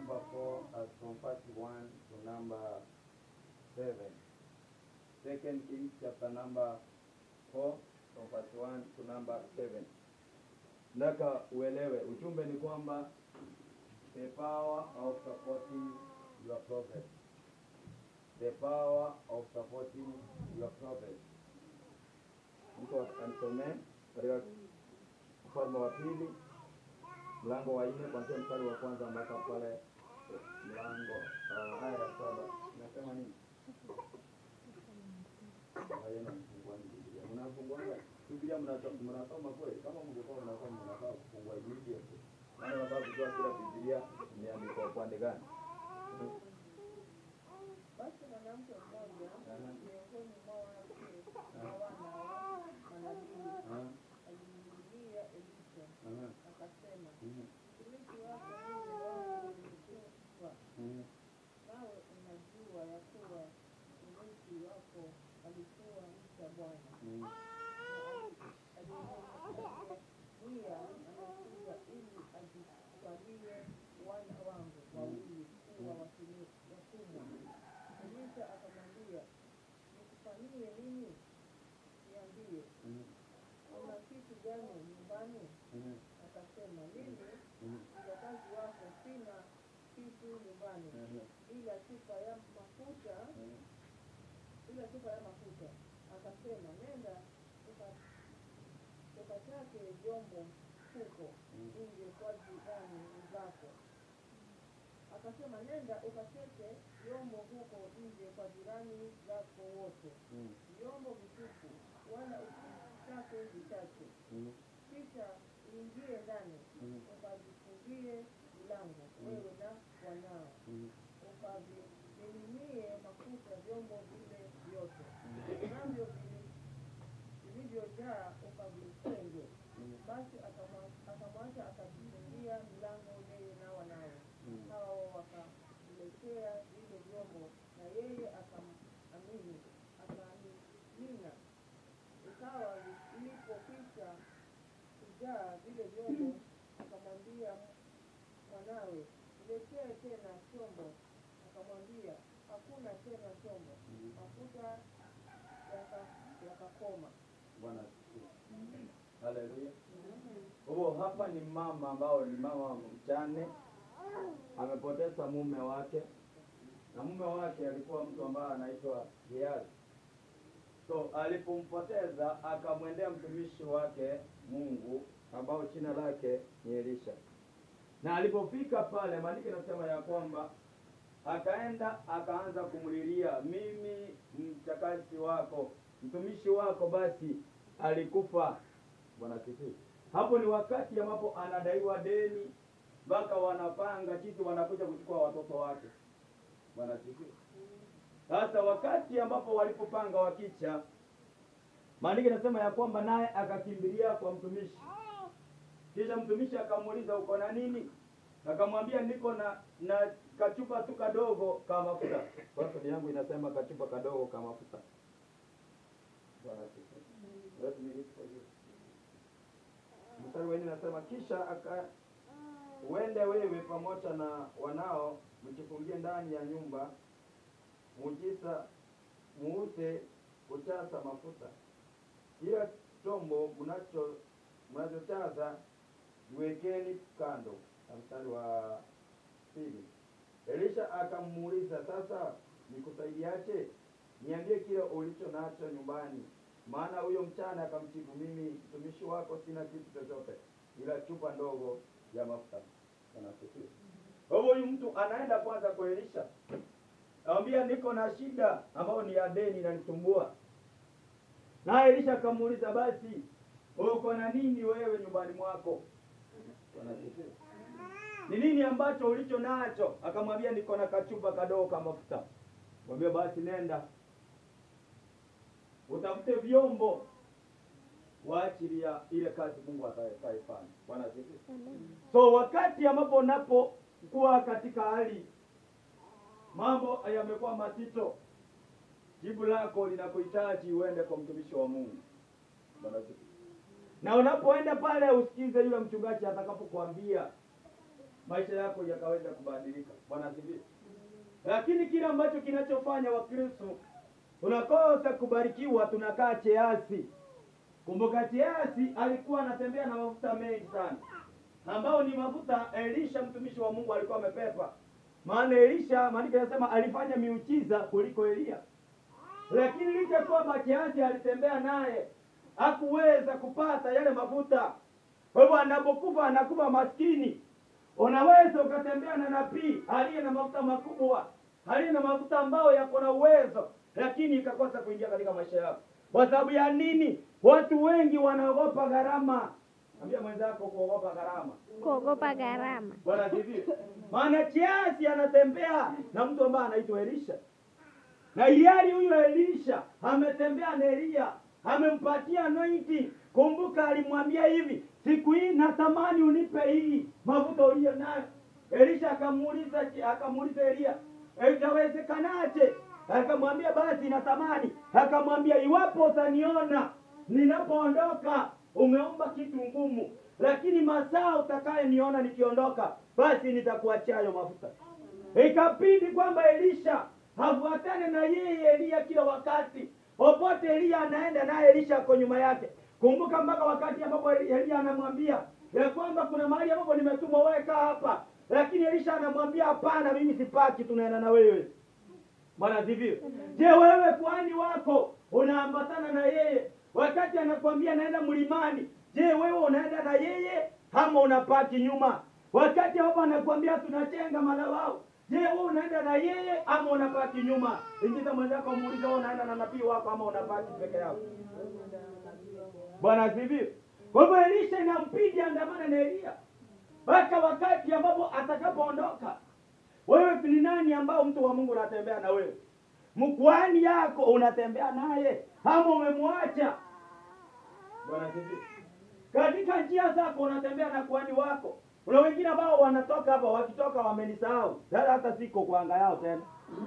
number 4 as from verse 1 to number 7. Second Kings chapter number 4 from verse 1 to number 7. Nataka uelewe ujumbe ni kwamba the power of supporting your prophet. The power of supporting your prophet. Mtu anisomee katika Ufalme wa pili mlango wa nne kuanzia mstari wa kwanza mpaka pale mlango uh, aya ya saba nasema nini? Haya, mnafungua Biblia. Mnafunguanga Biblia mnato- mnasoma kweli? Kama mngekuwa mnasoma mnafaa kufungua Biblia tu. Maana unafaa kujua kila Biblia imeandikwa upande gani. Basi mwanamke mmoja Aha. miongoni mwa wanawake na wana wa manabii Ah, alimlilia Elisha aha, akasema, mhm, mtumishi wako mimi wangu nimekufa, mhm, nawe unajua ya kuwa mtumishi wako alikuwa mcha Bwana mhm, nia amekuja ili ajitwalie wana wangu wawili kuwa watumi- watumwa. Elisha akamwambia, nikufanyie nini? Niambie, mhm, una kitu gani nyumbani? mhm, Akasema, mimi mhm, mjakazi wako sina kitu nyumbani mhm, ila chupa ya mafuta mhm. ila chupa ya mafuta. Akasema, nenda uka- ukatake vyombo huko Mm. nje kwa jirani zako. Akasema, nenda ukateke vyombo huko nje kwa jirani zako wote, Mhm, vyombo vitupu, wala usitake vichache. mhm, Kisha uingie ndani Mhm. ukavifungie mlango, Mm. wewe na wanao mhm, ukavimiminie mafuta vyombo vile vyote navyo vili- vilivyojaa ukavitenge. mhm, Basi akamwa- akamwacha akajifungia mlango yeye na wanawe. mhm. Hao wakamletea vile vyombo, na yeye akamamini akamimina. Ikawa ilipokwisha kujaa vile vyombo, akamwambia mwanawe, niletee tena chombo. Akamwambia, hakuna tena chombo. Mhm. Mafuta yaka- yakakoma. Bwana asifiwe. Haleluya. Huo hapa ni mama ambao ni mama mjane, amepoteza mume wake, na mume wake alikuwa mtu ambaye anaitwa Gehazi. So alipompoteza akamwendea mtumishi wake Mungu ambao jina lake ni Elisha, na alipofika pale, maandiko inasema ya kwamba akaenda akaanza kumlilia, mimi mchakazi wako mtumishi wako basi alikufa. Bwana asifiwe. Hapo ni wakati ambapo anadaiwa deni, mpaka wanapanga jinsi wanakuja kuchukua watoto wake. Bwana asifiwe. Sasa wakati ambapo walipopanga wakicha, maandiko inasema ya kwamba naye akakimbilia kwa mtumishi, kisha mtumishi akamuuliza uko na nini? Akamwambia niko na na kachupa tu kadogo ka mafuta. Sasa yangu inasema kachupa kadogo ka mafuta. Bwana asifiwe. Let me read for you. Mstari wa nne nasema kisha aka uende wewe pamoja na wanao mjifungie ndani ya nyumba mujisa muuse kujaza mafuta kila chombo mnacho mnachojaza jiwekeni kando. Na mstari wa pili Elisha akamuuliza sasa, nikusaidiaje? Niambie kile ulicho nacho nyumbani. Maana huyo mchana akamjibu, mimi mtumishi wako sina kitu chochote ila chupa ndogo ya mafuta. Bwana asifiwe. Kwa hivyo huyu mtu anaenda kwanza kwa Elisha, anamwambia niko na shida ambayo ni ya deni inanisumbua. Naye Elisha akamuuliza, basi uko na nini wewe nyumbani mwako? Bwana asifiwe. Ni nini ambacho ulicho nacho? Akamwambia niko na kachupa kadogo ka mafuta. Mwambie basi nenda utafute vyombo kwa ajili ya ile kazi Mungu atakaifanya. Bwana asifiwe. So wakati ambapo unapokuwa katika hali mambo yamekuwa mazito, jibu lako linakuhitaji uende kwa mtumishi wa Mungu. Bwana asifiwe. Na unapoenda pale usikize yule mchungaji atakapokuambia maisha yako yakaweza kubadilika. Bwana asifiwe. Lakini kile ambacho kinachofanya Wakristo tunakosa kubarikiwa, tunakaa cheasi. Kumbuka cheasi alikuwa anatembea na mafuta mengi sana, ambao ni mafuta Elisha mtumishi wa Mungu alikuwa amepepa. Maana Elisha, maandiko yanasema alifanya miujiza kuliko Elia, lakini licha kwamba cheasi alitembea naye hakuweza kupata yale mafuta. Kwa hivyo anapokufa anakufa maskini. Unaweza ukatembea na nabii aliye na mafuta makubwa, aliye na mafuta ambayo yako na uwezo, lakini ikakosa kuingia katika maisha yako. Kwa sababu ya nini? Watu wengi wanaogopa gharama. Ambia mwenzako kuogopa gharama. kuogopa gharama. Bwana asifiwe. Maana kiasi anatembea na mtu ambaye anaitwa Elisha, na ilhali huyu Elisha ametembea na Elia, amempatia anointing. Kumbuka alimwambia hivi, siku hii natamani unipe hii mafuta uliyo nayo. Elisha akamuuliza akamuuliza Elia, itawezekanaje? Akamwambia basi natamani. Akamwambia iwapo utaniona ninapoondoka umeomba kitu ngumu, lakini masaa utakayeniona nikiondoka, basi nitakuachia hayo mafuta. Ikabidi kwamba Elisha afuatane na yeye Elia kila wakati, popote Elia anaenda naye Elisha ako nyuma yake. Kumbuka mpaka wakati ambapo Elia anamwambia ya kwamba kuna mahali ambapo nimetumwa, wewe kaa hapa, lakini Elisha anamwambia hapana, mimi sipaki, tunaenda na wewe. Bwana asifiwe. Je, wewe kwani wako unaambatana na yeye wakati anakwambia naenda mlimani? Je, wewe unaenda na yeye ama unapaki nyuma? Wakati hapo anakwambia tunachenga madhabahu, je, wewe unaenda na yeye ama unapaki nyuma? Ingiza mwenzako muulize, wewe unaenda na nabii wako ama unapaki peke yako? Bwana asifiwe. Kwa hivyo Elisha inampidi andamana na Elia mpaka wakati ambapo atakapoondoka. Wewe ni nani ambao mtu wa Mungu unatembea na wewe? Mkwani yako unatembea naye ama umemwacha? Bwana asifiwe. Katika njia zako unatembea na kwani wako. Kuna wengine ambao wanatoka hapa, wakitoka wamenisahau, hata hata siko kwa anga yao tena.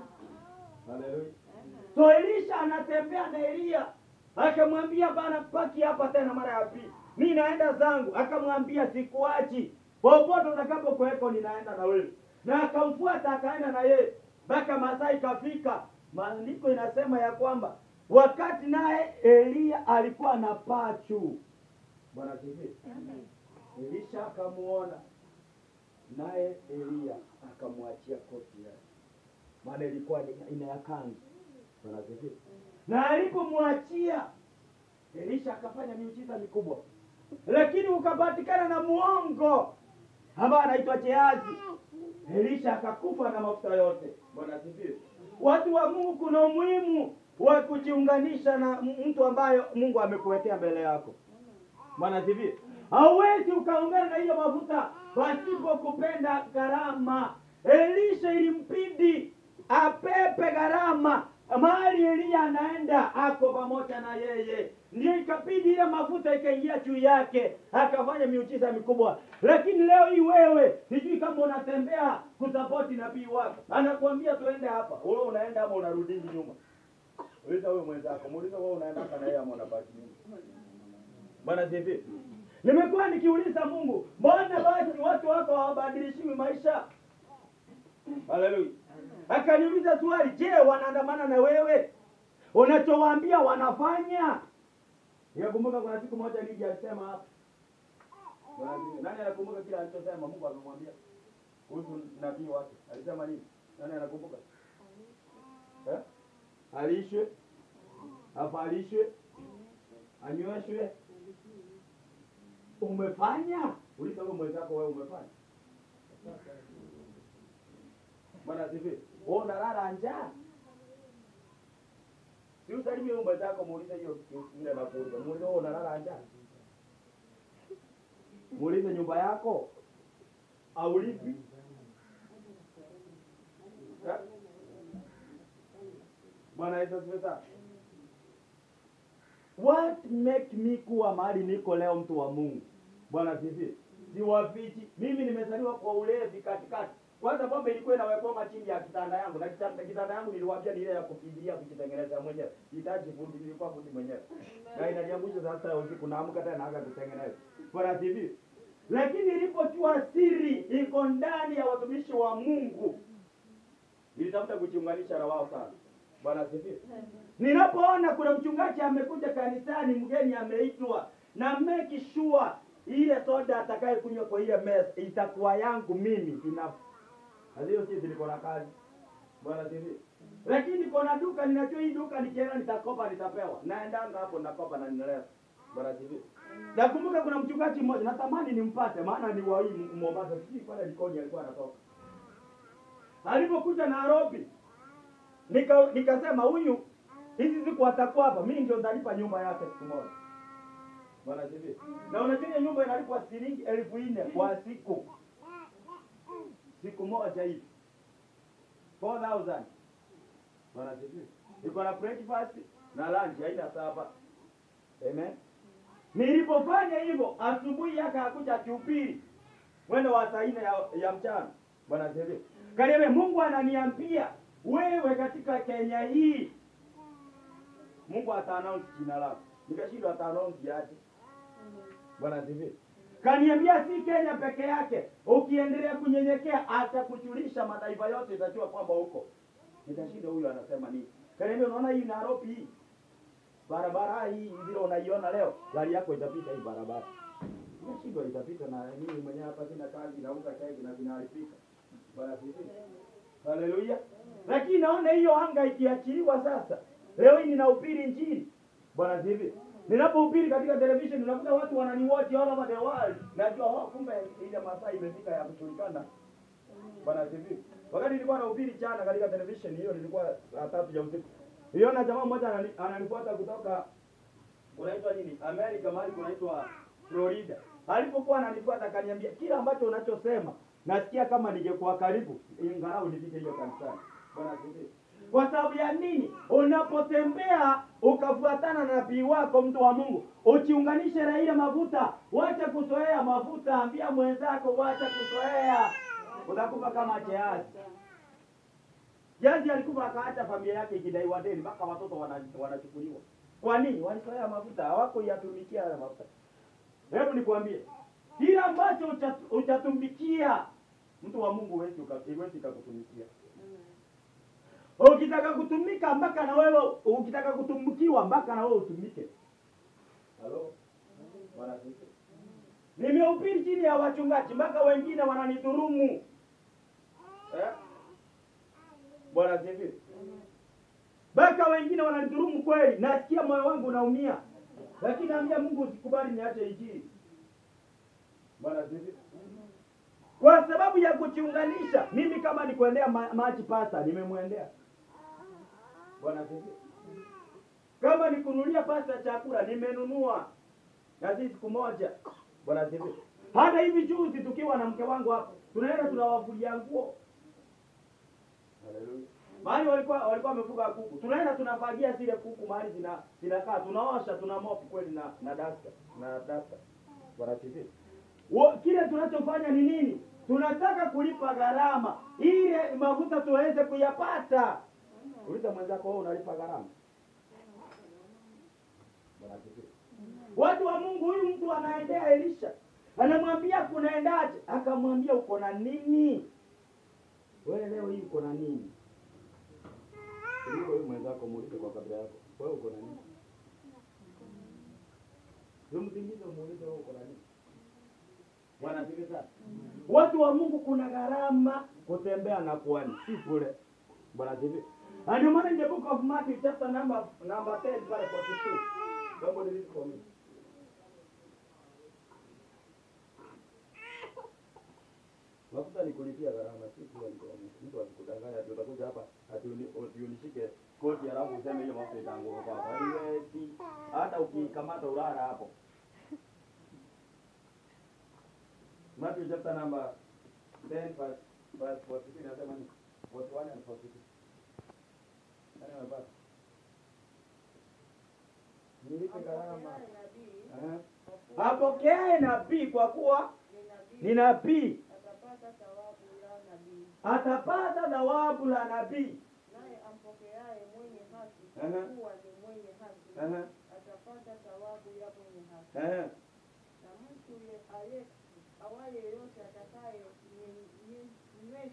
Haleluya. So Elisha anatembea na Elia, akamwambia bana, paki hapa tena mara ya pili, mi naenda zangu. Akamwambia sikuachi, popote utakapokuweko ninaenda na wewe na akamfuata akaenda na yeye mpaka masaa ikafika. Maandiko inasema ya kwamba wakati naye Elia alikuwa na pachu. Bwana asifiwe. Elisha akamuona naye Elia akamwachia koti yake, maana ilikuwa ni- ina ya kanzu. Bwana asifiwe. Na alipomwachia Elisha akafanya miujiza mikubwa, lakini ukapatikana na muongo ambaye anaitwa Gehazi. Elisha akakufa na mafuta yote. Bwana asifiwe. Watu wa Mungu, kuna umuhimu wa kujiunganisha na m- mtu ambaye Mungu amekuwekea mbele yako. Bwana asifiwe. Hauwezi ukaungana na hiyo mafuta pasipo kupenda gharama. Elisha ilimpidi apepe gharama mahali Eliya anaenda, ako pamoja na yeye, ndio ikabidi ile mafuta ikaingia juu yake, akafanya miujiza mikubwa. Lakini leo hii wewe, sijui kama unatembea kusapoti nabii wako, anakuambia tuende hapa, wewe unaenda ama unarudi nyuma. Uliza wewe mwenzako, muulize wewe unaenda hapa na yeye ama unabaki nyuma. Bwana sifi. Nimekuwa nikiuliza Mungu, mbona basi watu wako hawabadilishiwi maisha? Haleluya. Akaniuliza swali, je, wanaandamana na wewe? Unachowaambia wanafanya? Nikakumbuka kuna siku moja Lija alisema hapa. Bwana asifiwe. Nani anakumbuka kile alichosema Mungu amemwambia kuhusu nabii wake? Alisema nini? Nani anakumbuka? Eh? Alishwe, avalishwe, anyweshwe. Umefanya? Uliza wewe mwenzako, wewe umefanya? Bwana asifiwe. Wewe unalala njaa? Si usalimie wewe mwenzako, muulize hiyo ile na kuuliza. Muulize wewe unalala njaa? Muulize nyumba yako aulipi? Eh? Bwana Yesu asifiwe sana. What make me kuwa mahali niko leo, mtu wa Mungu? Bwana asifiwe. Siwafichi. Mimi nimezaliwa kwa ulevi katikati. Kwanza pombe ilikuwa inawekwa chini ya kitanda yangu na kitanda, kitanda yangu niliwaambia ni ile ya kufikiria kujitengeneza mwenyewe. Hitaji fundi, nilikuwa fundi mwenyewe. Na inaniangusha saa sita ya usiku naamka tena naanza kutengeneza. Bwana asifiwe. Lakini ilipojua siri iko ndani ya watumishi wa Mungu. Nilitafuta kujiunganisha na wao sana. Bwana asifiwe. Ninapoona kuna mchungaji amekuja kanisani, mgeni ameitwa, na make sure ile soda atakaye kunywa kwa ile meza itakuwa yangu mimi binafsi. Hiyo si niko na kazi. Bwana asifiwe. Lakini kuna duka ninajua hii duka nikienda nitakopa nitapewa. Naendanga hapo nakopa na ninaleta. Bwana asifiwe. Nakumbuka kuna mchungaji mmoja natamani nimpate maana ni wa hii Mombasa. Sijui pale Likoni alikuwa anatoka. Alipokuja Nairobi nika nikasema huyu hizi siku atakuwa hapa, mimi ndio nitalipa nyumba yake siku moja. Bwana asifiwe. Na unajua hiyo nyumba inalipwa shilingi elfu nne kwa siku, siku moja hivi 4000 Bwana asifiwe. Iko na breakfast na lunch haina saba. Amen. Nilipofanya hivyo asubuhi yake akuja chupili mwendo wa saa nne ya, ya mchana. Bwana asifiwe. Kaniambia Mungu ananiambia wewe katika Kenya hii Mungu ata announce jina lako. Nikashindwa ata announce aje. Bwana asifiwe. Kaniambia si Kenya peke yake, ukiendelea kunyenyekea atakujulisha mataifa yote, itajua kwamba huko. Nikashindwa huyu anasema nini? Kaniambia unaona hii Nairobi hii barabara hii vile unaiona leo, gari yako itapita hii barabara. Nikashindwa itapita na mimi mwenyewe hapa sina kazi, nauza keki na zinaharibika. Bwana asifiwe. Haleluya. Lakini naona hiyo anga ikiachiliwa sasa. Leo hii ninahubiri injili. Bwana asifiwe. Ninapohubiri katika television unakuta watu wananiwatch all over the world. Najua oh, kumbe ile masaa imefika ya kujulikana. Bwana asifiwe. Wakati nilikuwa nahubiri jana katika television hiyo nilikuwa saa tatu ya usiku. Niliona jamaa mmoja anani- ananifuata kutoka unaitwa nini? Amerika mahali kunaitwa Florida. Alipokuwa ananifuata akaniambia kila ambacho unachosema nasikia kama ningekuwa karibu ingalau nifike hiyo kanisani. Bwana asifiwe. Kwa sababu ya nini? Unapotembea ukafuatana na nabii wako, mtu wa Mungu, uchiunganishe na ile mafuta. Wacha kuzoea mafuta, ambia mwenzako wacha kuzoea, utakufa kama Gehazi. Gehazi alikufa akaacha familia yake ikidaiwa deni, mpaka watoto wana- wanachukuliwa. Kwa nini? Walizoea mafuta, hawakuyatumikia haya mafuta. Hebu nikwambie, kile ambacho ucha- uchatumikia mtu wa Mungu huwezi uka- huwezi kakutumikia. Ukitaka kutumika mpaka na wewe, ukitaka kutumikiwa mpaka na wewe utumike. Halo, Bwana asifiwe. Nimehubiri chini ya wachungaji mpaka wengine wananidhurumu eh? Bwana asifiwe. Mpaka wengine wananidhurumu kweli, nasikia moyo wangu unaumia, lakini naambia Mungu usikubali niache injili. Bwana asifiwe. Kwa sababu ya kujiunganisha, mimi kama ni kuendea ma maji pasta, nimemwendea. Bwana asifiwe. Kama ni kununulia pasta chakula, nimenunua na si siku moja. Bwana asifiwe. Hata hivi juzi tukiwa na mke wangu hapa, tunaenda tunawafulia nguo. Haleluya. Mahali walikuwa walikuwa wamefuga kuku. Tunaenda tunafagia zile kuku mahali zina zinakaa, tunaosha, tuna mop kweli na na dasta, na dasta. Bwana asifiwe. Wo- Kile tunachofanya ni nini? Tunataka kulipa gharama ile mafuta tuweze kuyapata. Uliza mwenzako wewe unalipa gharama. Bwana asifiwe. Watu wa Mungu, huyu mtu anaendea Elisha, anamwambia kunaendaje? Akamwambia uko na nini? Wewe leo hii uko na nini? Kuliko huyu mwenzako muulize kwa kabila yako, wewe uko na nini? Umtingize muulize wewe uko na nini? Bwana asifiwe sana. Watu wa Mungu, kuna gharama kutembea na kuhani, si bure. Bwana asifiwe. And ndio maana in the book of Matthew chapter number number 10 verse 42. Somebody read for me. Mafuta ni kulipia gharama, si kuwa ni kwa mtu. Mtu asikudanganya ati utakuja hapa ati uni- ati unishike koti alafu useme hiyo mafuta itaanguka kwako. Haiwezi. Hata ukikamata ulala hapo. Matthew chapter number 10 verse verse 42 inasema ni 41 and 42. Nani amepata? Nilipe gharama. Apokeaye nabii Eh. Apokeaye nabii kwa kuwa ni ni nabii nabii atapata thawabu la nabii, atapata thawabu la nabii. naye ampokeaye mwenye haki Aha. kwa kuwa ni mwenye haki Ehe, atapata thawabu ya mwenye haki. ehe. Na mtu ye- aye awaye yeyote atakaye nyen-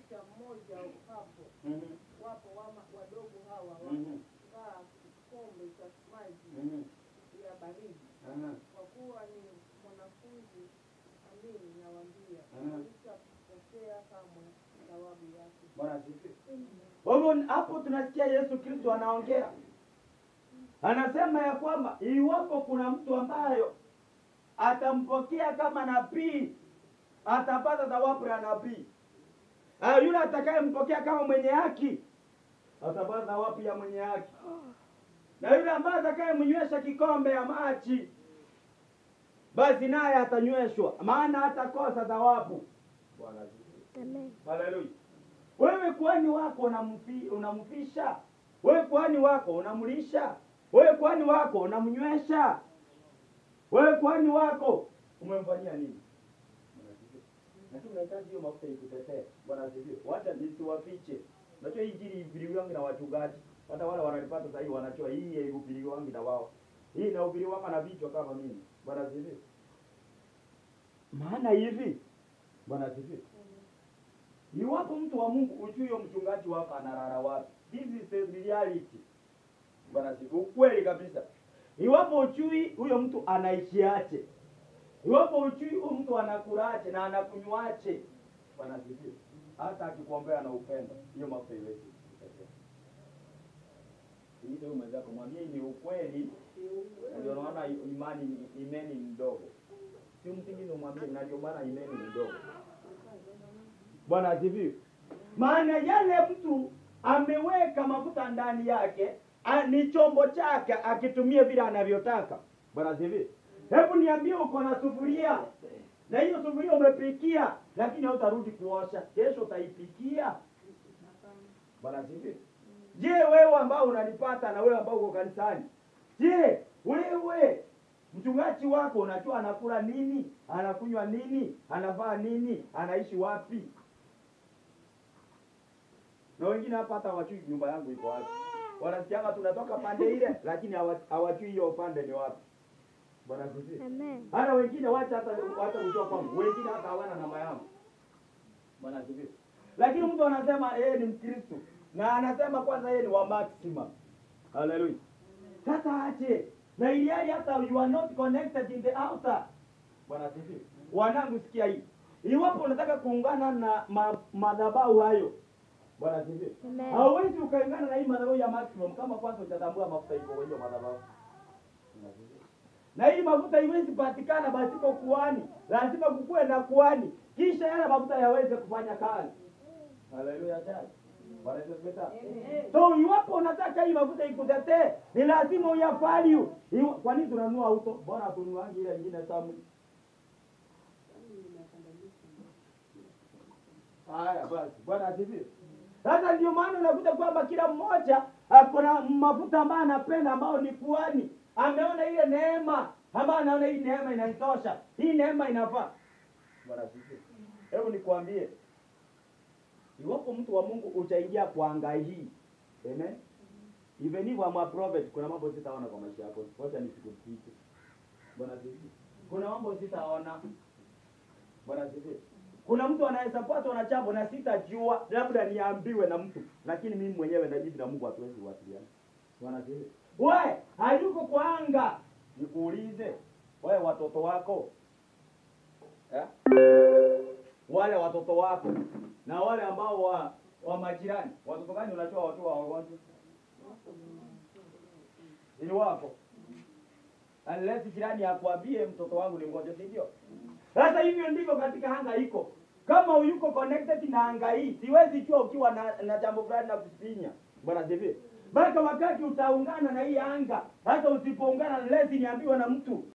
cha mmoja hapo Mhm. wapo wama, wadogo hawa Mhm. wakaa kikombe cha maji Mhm. ya baridi Aha. kwa kuwa ni mwanafunzi amini nawaambia Mhm. alishapokea kamwe thawabu yake Bwana asifiwe. Kwa hivyo hapo tunasikia Yesu Kristo anaongea, anasema ya kwamba iwapo kuna mtu ambayo atampokea kama nabii atapata thawabu ya nabii. Ah, yule atakayempokea kama mwenye haki atapata thawabu ya mwenye haki, na yule ambaye atakayemnywesha kikombe ya maji basi naye atanyweshwa, maana hatakosa thawabu. Bwana asifiwe. Haleluya. Wewe kwani wako unamfi, unamfisha? Wewe kwani wako unamlisha? Wewe kwani wako unamnywesha? Wewe kwani wako umemfanyia nini? Bwana asifiwe. Lakini unahitaji hiyo mafuta ikutetee. Bwana asifiwe. Wacha nisiwafiche. Unajua hii injili ihubiriwi wangu na wachungaji. Hata wale wanalipata sasa hivi wanajua hii ihubiriwi wangu na wao. Hii inahubiriwa wangu na vichwa kama mimi. Bwana asifiwe. Maana hivi Bwana asifiwe. Iwapo mtu wa Mungu ujui huyo mchungaji wako analala wapi. This is the reality. Bwana sifiwe. Ukweli kabisa. Iwapo ujui huyo mtu anaishiache. Iwapo ujui huyo mtu anakulache na anakunywache. Bwana sifiwe. Hata akikuombea na upendo, hiyo mafuta iwezi kutetea. Ile mwenzako mwambie ni ukweli. Ndio naona imani ni- imani ni mdogo. Si msingizi umwambie na ndio maana imani ni mdogo. Bwana asifiwe. Maana yale mtu ameweka mafuta ndani yake a- ni chombo chake akitumie vile anavyotaka. Bwana asifiwe. Hebu niambie, uko na sufuria na hiyo sufuria umepikia, lakini hautarudi kuosha, kesho utaipikia. Bwana asifiwe. Je, wewe ambao unanipata na wewe ambao uko kanisani, je, wewe mchungaji wako unajua anakula nini, anakunywa nini, anavaa nini, anaishi wapi? na wengine hapa hata hawajui nyumba yangu iko wapi. Wanasikianga tunatoka pande ile, lakini hawa- hawajui hiyo upande ni wapi. Bwana asifiwe. Amen. Hata wengine wacha hata hata kujua kwangu, wengine hata hawana namba yangu. Bwana asifiwe. Lakini mtu anasema yeye ni Mkristo na anasema kwanza yeye ni wa maximum. Haleluya. Sasa aje na ili hali hata you are not connected in the altar. Bwana asifiwe. Wanangu sikia hii. Iwapo unataka kuungana na ma, madhabahu hayo Bwana asifiwe. Amen. Hauwezi ukaungana na hii madhabahu ya maximum kama kwanza hujatambua mafuta iko kwa hiyo madhabahu. Bwana asifiwe. Na hii mafuta haiwezi patikana pasipo kuhani, lazima kukuwe na kuhani, kisha yale mafuta yaweze kufanya kazi. Haleluya tena. Bwana Yesu asifiwe sana. So iwapo unataka hii mafuta ikutetee, ni lazima uya value. Iwa- Kwa nini tunanunua auto? Bora tunuangi ile nyingine tamu. Haya basi, Bwana asifiwe. Sasa ndio maana unakuta kwamba kila mmoja ako na mafuta ambayo anapenda ambao ni kuhani. Ameona ile neema ambayo anaona hii neema inaitosha. Hii neema inafaa. Bwana asifiwe. Hebu nikwambie. Iwapo mtu wa Mungu utaingia kwa anga hii. Amen. Even if I'm a prophet, kuna mambo sitaona kwa maisha yako. Wacha nisikupite. Bwana asifiwe. Kuna mambo sitaona. Bwana asifiwe. Kuna mtu anaweza patwa na jambo na sitajua, labda niambiwe na mtu, lakini mimi mwenyewe na jibu na Mungu hatuwezi kuwasiliana. Bwana asifiwe. We, hayuko kwa anga. Nikuulize, wewe watoto wako eh? wale watoto wako na wale ambao wa, wa majirani, watoto gani unajua watu wa wagonjwa? Ni wako. Unless jirani akwambie mtoto wangu ni mgonjwa, si ndio? Sasa hivyo ndivyo katika anga iko. Kama uyuko connected na anga hii, siwezi jua ukiwa na, na jambo fulani na kusinya. Bwana sifi. Mpaka wakati utaungana na hii anga, hata usipoungana, lazima niambiwe na mtu